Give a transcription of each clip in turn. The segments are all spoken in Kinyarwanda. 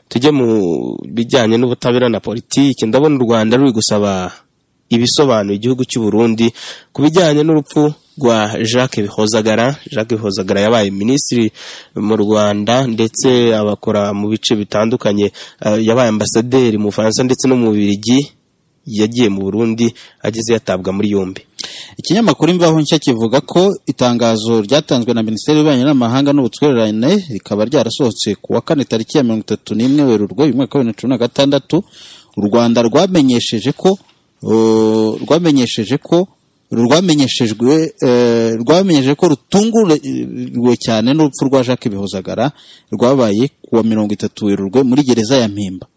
tujye mu bijyanye n'ubutabera na politiki ndabona u rwanda ruri gusaba ibisobanuye igihugu cy'u Burundi ku bijyanye n'urupfu rwa Jacques Bihozagara Jacques Bihozagara yabaye minisitiri mu Rwanda ndetse abakora mu bice bitandukanye eh, yabaye ambasaderi mu Bufaransa ndetse no mu Bubiligi yagiye mu Burundi ageze yatabwa muri yombi ikinyamakuru imvaho nshya kivuga ko itangazo ryatanzwe na minisiteri y'ububanyi n'amahanga n'ubutwererane rikaba ryarasohotse ku wa kane tariki ya mirongo itatu n'imwe werurwe uyu mwaka wa bibiri na cumi na gatandatu u rwanda rwamenyesheje ko uh, rwamenyesheje ko rwamenyeshejwe eh, rwamenyesheje ko rutunguriwe cyane n'urupfu rwa jacques bihozagara rwabaye ku wa mirongo itatu werurwe muri gereza ya mpimba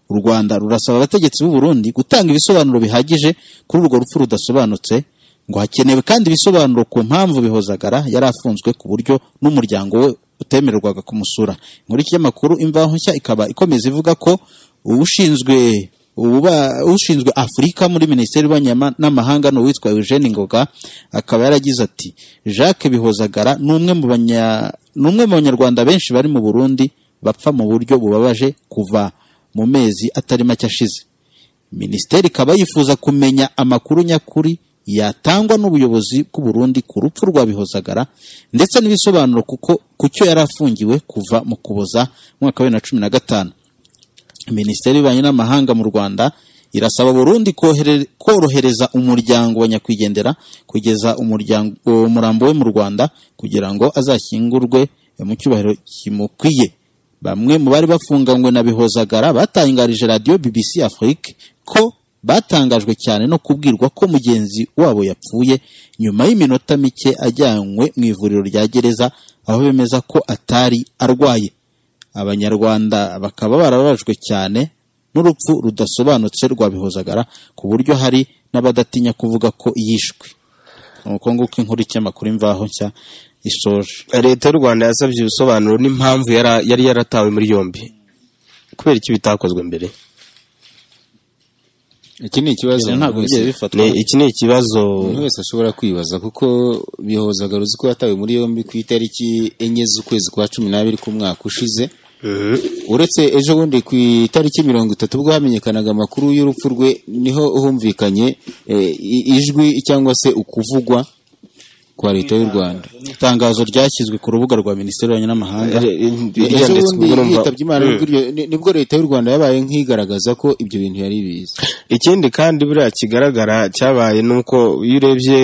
u rwanda rurasaba abategetsi b'u burundi gutanga ibisobanuro bihagije kuri urwo rupfu rudasobanutse ngo hakenewe kandi ibisobanuro ku mpamvu bihozagara yari afunzwe ku buryo n'umuryango we utemererwaga kumusura inkuru y'ikinyamakuru imvaho nshya ikaba ikomeza ivuga ko ushinzwe ububa- ushinzwe afurika muri minisiteri y'ububanyi Ama- n'amahanga ni uwitwa eugene ngoga akaba yaragize ati jacques bihozagara ni umwe mu banya- ni umwe mu banyarwanda benshi bari mu burundi bapfa mu buryo bubabaje kuva mu mezi atari make ashize minisiteri ikaba yifuza kumenya amakuru nyakuri yatangwa n'ubuyobozi bw'u Burundi ku rupfu rwa Bihozagara ndetse n'ibisobanuro kuko ku cyo yari afungiwe kuva mu kuboza mu mwaka wa bibiri na cumi na gatanu minisiteri y'ububanyi n'amahanga mu rwanda irasaba burundi kohere- korohereza umuryango wa nyakwigendera kugeza umuryango umurambo we mu rwanda kugira ngo azashyingurwe mu cyubahiro kimukwiye bamwe mu bari bafunganywe na bihozagara batangarije radiyo bbc afrique ko batangajwe cyane no kubwirwa ko mugenzi wabo yapfuye nyuma y'iminota mike ajyanywe mu ivuriro rya gereza aho bemeza ko atari arwaye abanyarwanda bakaba barababajwe cyane n'urupfu rudasobanutse rwa bihozagara ku buryo hari n'abadatinya kuvuga ko yishwe nuko nguko inkuru y'ikinyamakuru imvaho nshya isoje leta y'u Rwanda yasabye ibisobanuro n'impamvu yara- yari yaratawe muri yombi kubera iki bitakozwe mbere iki ni ikibazo Ibintu ntabwo umuntu wese- bigiye bifatwa Ni- iki ni ikibazo umuntu wese ashobora kwibaza kuko bihozaga ruzi ko yatawe muri yombi ku itariki enye z'ukwezi kwa cumi n'abiri k'umwaka ushize uretse ejo bundi ku itariki mirongo itatu ubwo hamenyekanaga amakuru y'urupfu rwe niho humvikanye eh, i- ijwi cyangwa se ukuvugwa kwa leta y'u rwanda itangazo ryashyizwe ku rubuga rwa minisiteri y'ububanyi n'amahanga ejo ryanditswe bundi ubwo urumva- yitabye imana nibwo iryo- ni- nibwo leta y'u rwanda yabaye nk'igaragaza ko ibyo bintu yari ibizi ikindi kandi buriya kigaragara cyabaye nuko iyo urebye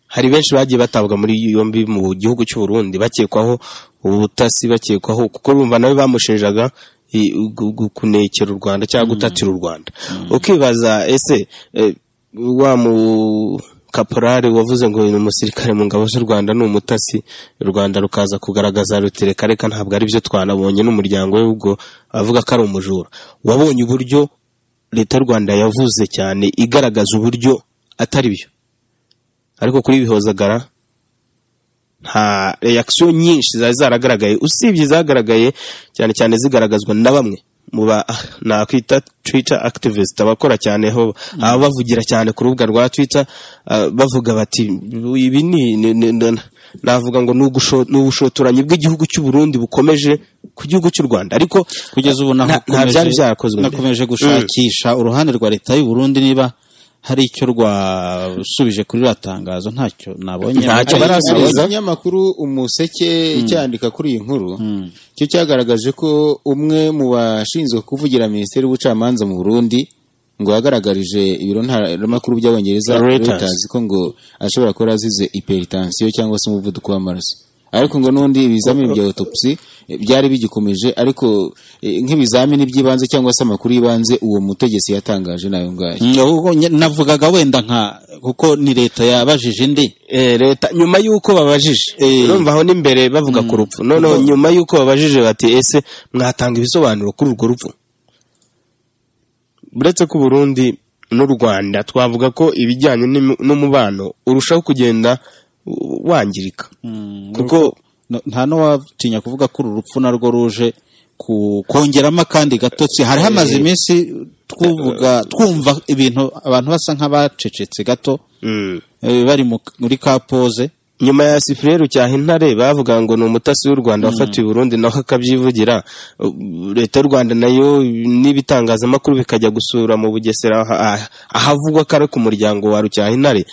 hari benshi bagiye batabwa muri yombi mu gihugu cy'u Burundi bakekwaho ubutasi bakekwaho kuko urumva nabo bamushinjaga i- gu- gu- kunekera u Rwanda cyangwa gutatira u Rwanda ukibaza ese eh, wa mu kaporari wavuze ngo ni umusirikare mu ngabo z'u Rwanda ni umutasi u Rwanda rukaza kugaragaza rutereka reka ntabwo ari byo twanabonye n'umuryango we ubwo avuga ko ari umujura wabonye uburyo leta y'u Rwanda yavuze cyane igaragaza uburyo atari byo ariko kuri bihozagara nta reaction nyinshi zari zaragaragaye usibye izagaragaye cyane cyane zigaragazwa na bamwe mu ba ah, nakwita Twitter activist abakora cyane ho aba bavugira cyane ku rubuga rwa Twitter ah, bavuga bati ibi ni ni- ni- ni- navuga ngo ni ugusho- ni ubushotoranyi bw'igihugu cy'u Burundi bukomeje ku gihugu cy'u Rwanda ariko kugeza ubu nta- nta nakomeje- byari byarakozwe mbere. nakomeje gushakisha uruhande rwa leta y'u Burundi niba hari icyo rwasubije kuri ririya tangazo ntacyo nabonye Ntacyo Hari- barasubiza. hari ikinyamakuru umuseke cyandika kuri iyi nkuru cyo cyagaragaje ko umwe mu bashinzwe kuvugira minisiteri y'ubucamanza mu burundi ngo yagaragarije ibiro ntaramakuru by'abongereza Reuters. Reuters ko ngo ashobora kuba yarazize iperitansiyo cyangwa se umuvuduko w'amaraso ariko ngo n'undi ibizamini bya autopsy eh, byari bigikomeje ariko eh, nk'ibizamini by'ibanze cyangwa se amakuru y'ibanze uwo mutegetsi yatangaje nayo ngayo Mm, ahubwo nye- navugaga wenda nka kuko ni leta yabajije indi eh, leta nyuma y'uko babajije urumva aho n'imbere bavuga ku rupfu noneho nyuma y'uko babajije bati ese mwatanga ibisobanuro kuri urwo rupfu uretse ko Burundi n'u Rwanda twavuga ko ibijyanye n'im- n'umubano urushaho kugenda uh, wangirika kuko No- nta n'uwatinya kuvuga ko uru rupfu narwo ruje ku- kongeramo akandi gatotsi hari hamaze iminsi twuvuga twumva ibintu abantu basa nk'abacecetse gato mm, eh, bari mu- muri ka poze nyuma ya sifureru cyaha intare bavuga ngo ni umutasi w'u rwanda wafatiwe i burundi naho akabyivugira Uh, leta y'u rwanda nayo n'ibitangazamakuru bikajya gusura mu bugesera aha- aha- ahavugwa ko ari ku muryango wa rucyaha intare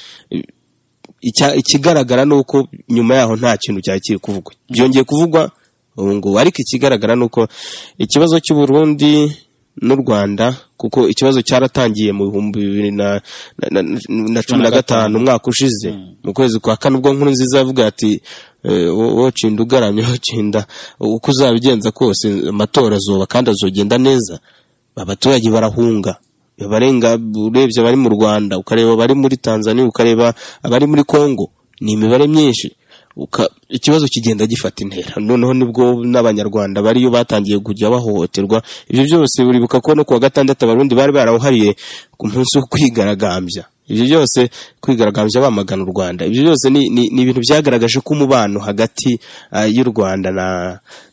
Icya- ikigaragara ni uko nyuma yaho nta kintu cyari kiri kuvugwa byongeye kuvugwa ubu ngubu ariko ikigaragara ni uko ikibazo cy'u Burundi n'u Rwanda kuko ikibazo cyaratangiye mu bihumbi bibiri na, na, na, na cumi na gatanu umwaka ushize mu kwezi kwa kane ubwo nkuru nziza yavuga ati eh, wo- wocinda ugaramye wocinda uko uzabigenza kose amatora azoba kandi azogenda neza abaturage barahunga barenga urebye abari mu rwanda ukareba abari muri tanzania ukareba abari muri congo ni imibare myinshi Uka- ikibazo kigenda gifata intera noneho nibwo n'abanyarwanda bariyo batangiye kujya bahohoterwa ibyo byose uribuka ko no ku wa gatandatu abarundi bari barawuhariye ku munsi wo kwigaragambya ibyo byose kwigaragambya bamagana u rwanda ibyo byose ni, ni, ni ibintu byagaragaje ko umubano hagati ah, y'u rwanda na,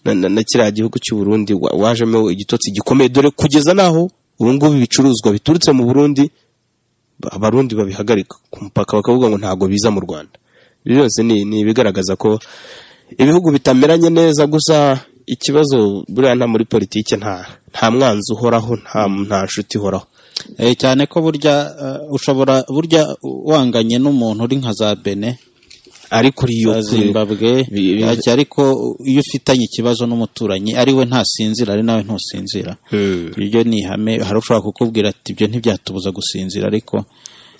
na, na, na kiriya gihugu cy'u burundi wa- wajemo igitotsi gikomeye dore kugeza n'aho ubu ngubu ibicuruzwa biturutse mu Burundi ba- abarundi babihagarika ku mupaka bakavuga ngo ntabwo biza mu Rwanda Ibi byose ni ni ibigaragaza ko ibihugu bitameranye neza gusa ikibazo buriya nta muri politike nta nta mwanzi uhoraho nta nta nshuti ihoraho Eh, cyane ko burya eh, ushobora burya wanganye n'umuntu uri nka za bene ariko uriyo za kuri- zimbabwe bi- bi- Ati ariko iyo ufitanye ikibazo n'umuturanyi ari we ntasinzira ari nawe ntusinzira Hmm. ibyo ni ihame hari ushobora kukubwira ati ibyo ntibyatubuza gusinzira ariko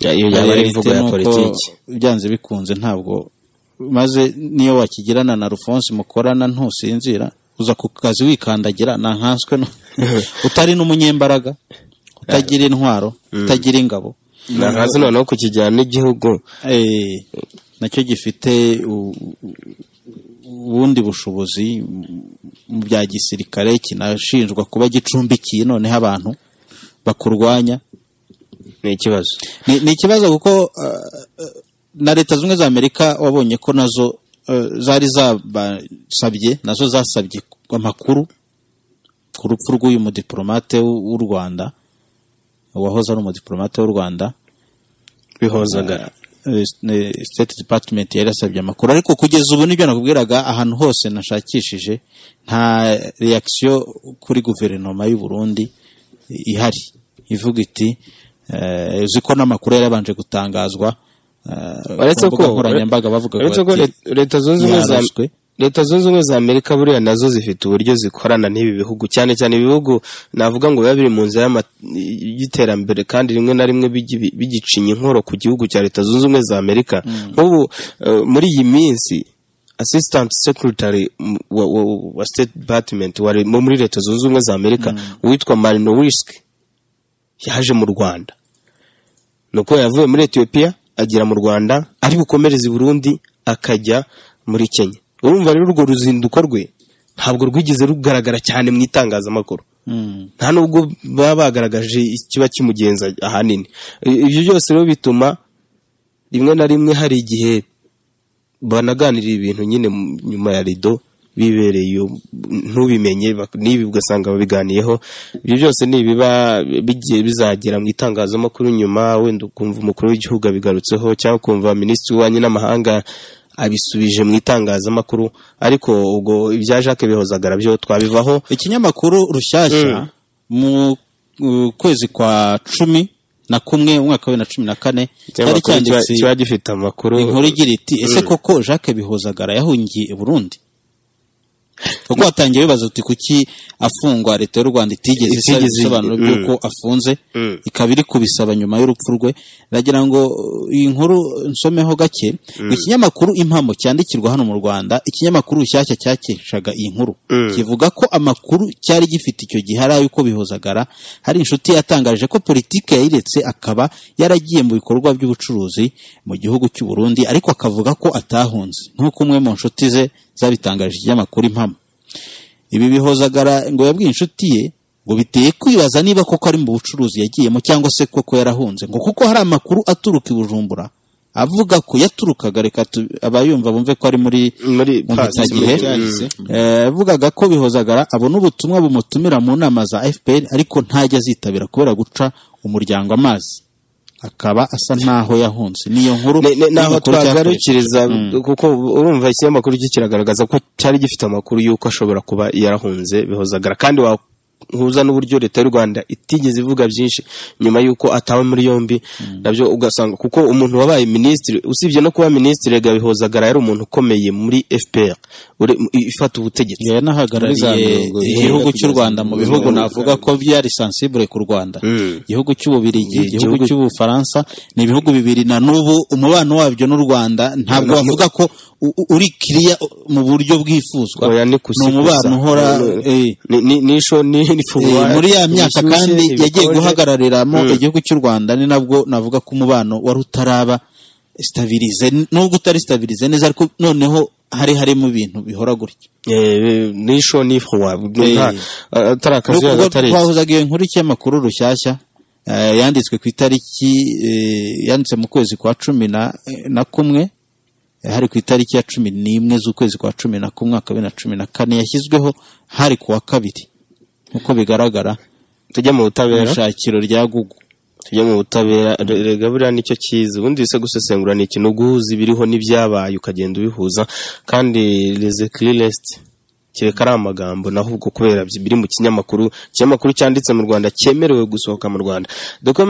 Ya- iyo yaba ari reality imvugo ya ni uko politiki byanze bikunze ntabwo maze niyo wakigirana na rufonse mukorana ntusinzira uza ku kazi wikandagira ntankaswe no- utari n'umunyembaraga utagira intwaro utagira ingabo ntazi noneho kukijyana n'igihugu Eh, nacyo gifite u- u- ubundi bushobozi mu bya gisirikare kinashinjwa kuba gicumbikiye noneho abantu bakurwanya ni ikibazo ni ni ikibazo kuko eh, eh, na leta zunze ubumwe za amerika wabonye ko nazo eh, zari zabasabye nazo zasabye amakuru ku rupfu rw'uyu mudiplomate w- w'u rwanda uwahoze ari umudiplomate w'u rwanda bihozagara Eh, eh, state department yari yasabye amakuru ariko kugeza ubu nibyo nakubwiraga ahantu hose nashakishije nta reaction kuri guverinoma y'u Burundi ihari ivuga iti eh, uzi ko n'amakuru yari yabanje gutangazwa eh, uretse ku ko mbuga nkoranyambaga bavuga uretse ko ati, let- leta zunze ubumwe za yarashwe. leta zunze ubumwe za amerika buriya nazo zifite uburyo zikorana n'ibi bihugu cyane cyane ibihugu navuga ngo biba biri mu nzira y'ama- y'iterambere kandi rimwe na rimwe bigi- bigicinya inkoro ku gihugu cya leta zunze ubumwe za amerika nk'ubu eh, muri iyi minsi assistant secretary m- wa, wa, wa state department wa, mu- muri leta zunze ubumwe za amerika witwa marinowiski yaje mu rwanda nuko yavuye muri Ethiopia agera mu Rwanda ari bukomereze i Burundi akajya muri Kenya urumva rero urwo ruzinduko rwe ntabwo rwigeze rugaragara cyane mu itangazamakuru Mm. nta nubwo baba bagaragaje ikiba kimugenza ahanini I- ibyo byose rero bituma rimwe na rimwe hari igihe banaganirira ibintu nyine mu- nyuma ya rido bibereye iyo ntubimenye bak- n'ibi ugasanga babiganiyeho ibyo byose ni ibiba bigiye bizagera mu itangazamakuru nyuma wenda ukumva umukuru w'igihugu abigarutseho cyangwa ukumva minisitiri w'ububanyi n'amahanga abisubije mu itangazamakuru ariko ubwo ibya Jacques bihozagara byo twabivaho ikinyamakuru rushyashya mu uh, kwezi kwa cumi na kumwe umwaka wa bibiri na cumi na kane cyari Ikinyamakuru kiba- cyanditse kiba gifite amakuru inkuru igira iti ese koko jacques bihozagara yahungiye i burundi kuko hatangiye bibaza uti kuki afungwa leta y'u rwanda itigeze isa Itigeze- ibisobanuro mm. by'uko afunze Mm. ikaba iri kubisaba nyuma y'urupfu rwe nagira ngo uh, iyi nkuru nsomeho gake ngo ikinyamakuru impamo cyandikirwa hano mu rwanda ikinyamakuru rushyashya cyakeshaga iyi nkuru Mm. kivuga ko amakuru cyari gifite icyo gihe ari ay'uko bihozagara hari inshuti yatangaje ko politike yayiretse akaba yaragiye mu bikorwa by'ubucuruzi mu gihugu cy'u Burundi ariko akavuga ko atahunze nk'uko umwe mu nshuti ze zabitangaje ikinyamakuru impamo ibi bihozagara ngo yabwiye inshuti ye ngo biteye kwibaza niba koko ari mu bucuruzi yagiyemo cyangwa se koko yarahunze ngo kuko hari amakuru aturuka i Bujumbura avuga ko yaturukaga reka tu- abayumva bumve ko ari muri muri mu pasi mpitagihe Eh, yavugaga ko bihozagara abona ubutumwa bumutumira mu nama za fpr ariko ntajya azitabira kubera guca umuryango amazi akaba asa n'aho yahunze niyo nkuru Ne- ne- n'aho y'imakuru cyakorewe. twagarukiriza kuko urumva ikinyamakuru cyo kiragaragaza ko cyari gifite amakuru y'uko ashobora kuba yarahunze bihozagara kandi wahuza n'uburyo leta y'u rwanda itigeze ivuga byinshi nyuma y'uko atawe muri yombi nabyo ugasanga kuko umuntu wabaye minisitiri usibye no kuba minisitiri gabihozagara yari umuntu ukomeye muri fpr uri- ifata ubutegetsi Yari yanahagarariye Muri za mirongo irindwi igihugu cy'u Rwanda mu kugeza bihugu mirongo navuga ko byari sensible ku Rwanda Mm. igihugu cy'Ububiligi Igihugu- igihugu cy'Ubufaransa ni ibihugu bibiri na n'ubu umubano wabyo n'u Rwanda ntabwo bavuga ko u- u- uri kiriya mu buryo bwifuzwa Oya, ni ni umubano uhora eh, ni- ni- ni isho ni ni Eh, furuwari, muri ya myaka ibishyushye, kandi yagiye ibikonje. guhagarariramo Mm. igihugu cy'u Rwanda ni nabwo navuga ko umubano wari utaraba stabilize nubwo utari stabilize neza ariko noneho hari harimo ibintu bihora gutya Eh, ni isho ni furuwa Eh. atari akazi ubwo agatari twahuzaga iyo nkuru y'ikinyamakuru rushyashya eh, yanditswe ku itariki eh, yanditse mu kwezi kwa cumi na- na kumwe eh, hari ku itariki ya cumi n'imwe z'ukwezi kwa cumi na kumwe mwaka wa bibiri na cumi na kane yashyizweho hari ku wa kabiri nk'uko bigaragara tujya mu mu butabera ishakiro rya gugu tujya mu butabera re- rega buriya nicyo cyiza ubundi se gusesengura ni ikintu guhuza ibiriho n'ibyabaye ukagenda ubihuza kandi leze kirisiti kereka ari amagambo naho ubwo kubera byi- biri mu kinyamakuru ikinyamakuru cyanditse mu Rwanda cyemerewe gusohoka mu Rwanda Document